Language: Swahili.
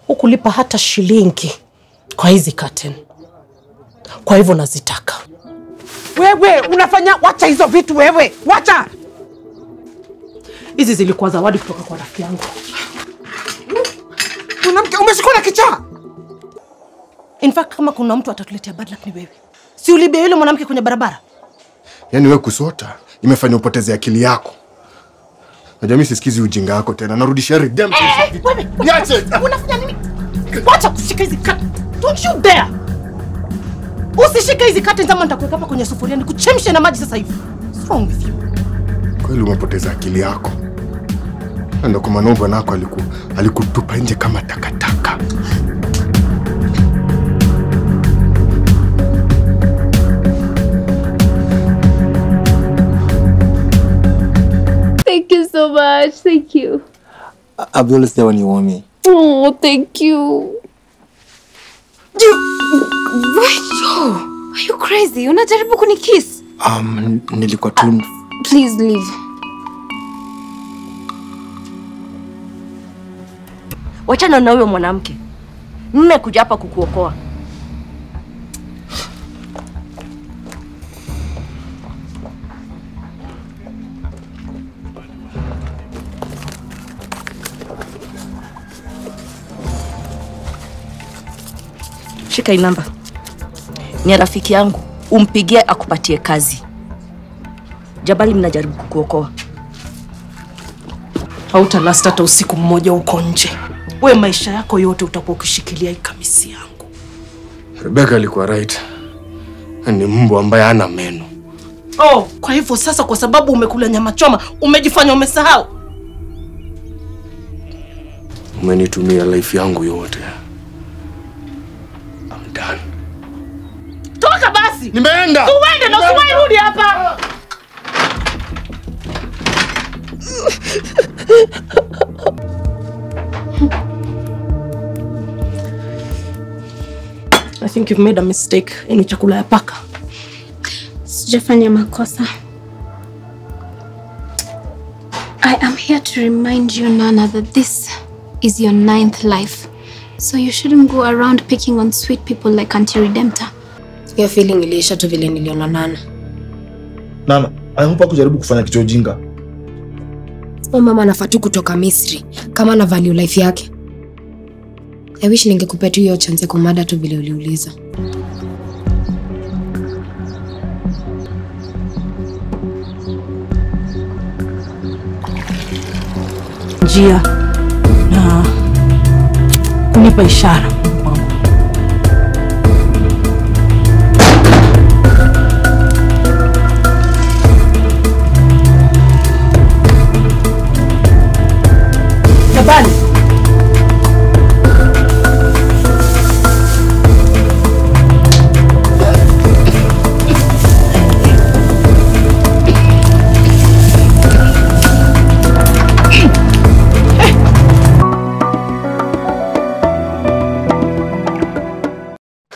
hukulipa hata shilingi kwa hizi curtain. Kwa hivyo nazitaka. Wewe unafanya, wacha hizo vitu wewe, wacha. Hizi zilikuwa zawadi kutoka kwa rafiki yangu. Mwanamke umeshikwa na kichaa. In fact, kama kuna mtu atatuletea bad luck ni wewe. Si ulibia yule mwanamke kwenye barabara? Yaani wewe kusota imefanya upoteze akili yako. Najua mimi sisikizi ujinga wako tena. Narudishia redemption. Wewe, Niache. unafanya nini? Wacha kushika hizi curtain. Don't you dare. Usishike hizi curtain kama nitakuweka hapa kwenye sufuria nikuchemshe na maji sasa hivi. What's wrong with you? Kweli umepoteza akili yako. Na Ndio kwa maana bwanako aliku alikutupa nje kama takataka. Thank you so much. Thank you. I'll be always there when you want me. Oh, thank you. Rachel, are you crazy? Unajaribu kunikiss? Um, nilikuwa tu Please leave. Wachana na huyo mwanamke. Mmekuja hapa kukuokoa. Shika hii namba, ni ya rafiki yangu, umpigie akupatie kazi. Jabali, mnajaribu kukuokoa. Hautalast hata usiku mmoja huko nje. We maisha yako yote utakuwa ukishikilia hii kamisi yangu. Rebecca alikuwa right. Ni mbwa ambaye hana meno. Oh, kwa hivyo sasa, kwa sababu umekula nyama choma, umejifanya umesahau. Umenitumia life yangu yote. I'm done. Toka basi, Nimeenda. uende na usiwahi rudi hapa. I think you've made a mistake. Hii ni chakula ya paka. Sijafanya makosa. I am here to remind you, Nana, that this is your ninth life. So you shouldn't go around picking on sweet people like Auntie Redemptor. Hiyo feeling iliisha tu vile niliona Nana. Nana, I hope kujaribu kufanya kitu ya ujinga. Huyo mama anafaa tu kutoka Misri kama ana value life yake. I wish ningekupea tu hiyo chance ya kumada tu vile uliuliza. njia na kunipa ishara